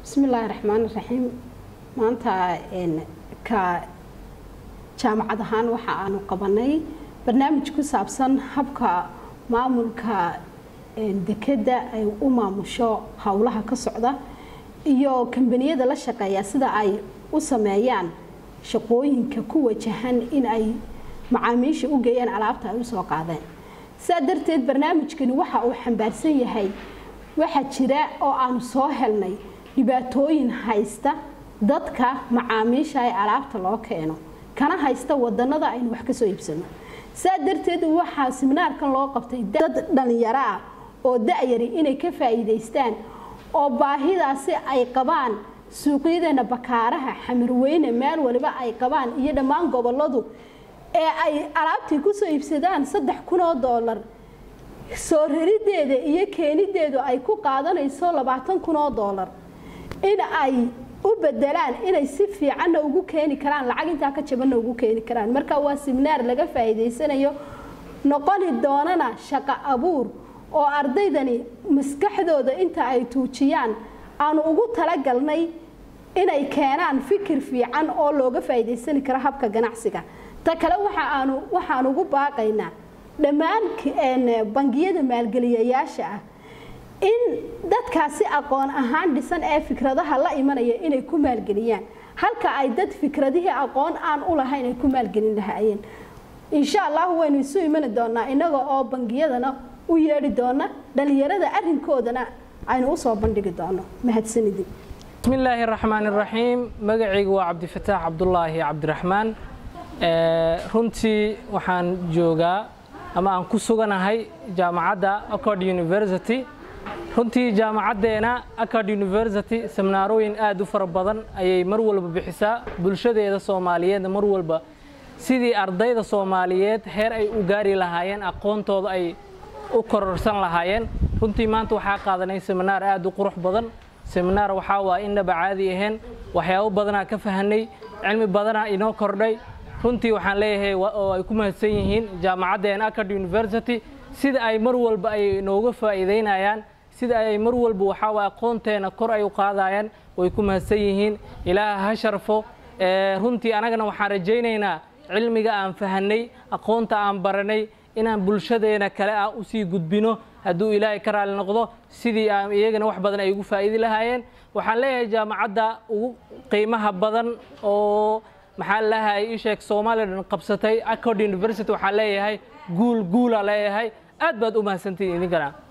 bismi illaahi raxmaan raxiim maanta ka jaamacad ahaan waxa aanu qabanay barnaamij ku saabsan habka maamulka dekedda ay u maamusho howlaha ka socda iyo kambaniyada la shaqeeya sida ay u sameeyaan shaqooyinka ku wajahan in ay macaamiisha u geeyaan alaabta ay usoo qaadeen saa darteed barnaamijkani waxa uu xambaarsan yahay waxaa jira oo aanu soo helnay dhibaatooyin haysta dadka macaamiisha ee alaabta loo keeno kana haysta wadanada aynu wax kasoo iibsano saa darteed waxaa siminaarkan loo qabtay dad dhalinyaro ah oo da-yari inay ka faa'iidaystaan oo baahidaasi ay qabaan suuqyadeena bakaaraha xamarweyne meel waliba ay qabaan iyo dhammaan goboladu ee ay alaabtii kusoo iibsadaan saddex kun oo doolar soo rarideeda iyo keenideedu ay ku qaadanayso labaatan kun oo doolar in ay u bedelaan inay si fiicanna ugu keeni karaan lacag intaa ka jabanna ugu keeni karaan marka waa siminaar laga faa'iidaysanayo noqoni doonana shaqo abuur oo ardaydani maskaxdooda inta ay tuujiyaan aanu ugu talagalnay inay keenaan fikir fiican oo looga faa'iidaysani karo habka ganacsiga ta kale waxaaanu waxaan ugu baaqaynaa dhammaan bangiyada maalgeliyayaasha ah in dadkaasi aqoon ahaan dhisan ee fikradaha la imanaya inay ku maalgeliyaan halka ay dad fikradihii aqoon aan u lahayn ay ku maalgelin lahaayeen insha allahu waynu isu imani doonaa inaga oo bangiyadana u yeedhi doona dhalinyarada arrinkoodana aynu usoo bandhigi doono mahadsanidin bismi illaahi raxmaan iraxiim magacaygu waa cabdifataax cabdulaahi cabdiraxmaan runtii waxaan joogaa ama aan ku suganahay jaamacadda accord university runtii jaamacaddeena acard university seminaarooyin aad u fara badan ayay mar walba bixisaa bulshadeeda soomaaliyeedna mar walba sidii ardayda soomaaliyeed heer ay u gaari lahaayeen aqoontooda ay u kororsan lahaayeen runtii maanta waxaa qaadanay seminaar aad u qurux badan seminaar waxaa waa innaba caadi ahayn waxyaabo badanaa ka fahanay cilmi badanaa inoo kordhay runtii waxaan leeyahay oo ay ku mahadsan yihiin jaamacaddeena acard university sida ay mar walba ay nooga faa'iidaynayaan sida ay mar walba waxaa waay aqoonteena kor ay u qaadayaan way ku mahadsan yihiin ilaaha ha sharfo runtii anagana waxaan rajaynaynaa cilmiga aan fahanay aqoonta aan baranay inaan bulshadeena kale ah usii gudbino hadduu ilaahay ka raali noqdo sidii aan iyagana wax badan ay ugu faa'iidi lahaayeen waxaan leeyahay jaamacadda ugu qiimaha badan oo maxaa lahay ii sheeg somalilan qabsatay accord university waxaan leeyahay guul guula leeyahay aad baad u mahadsantihin idinkana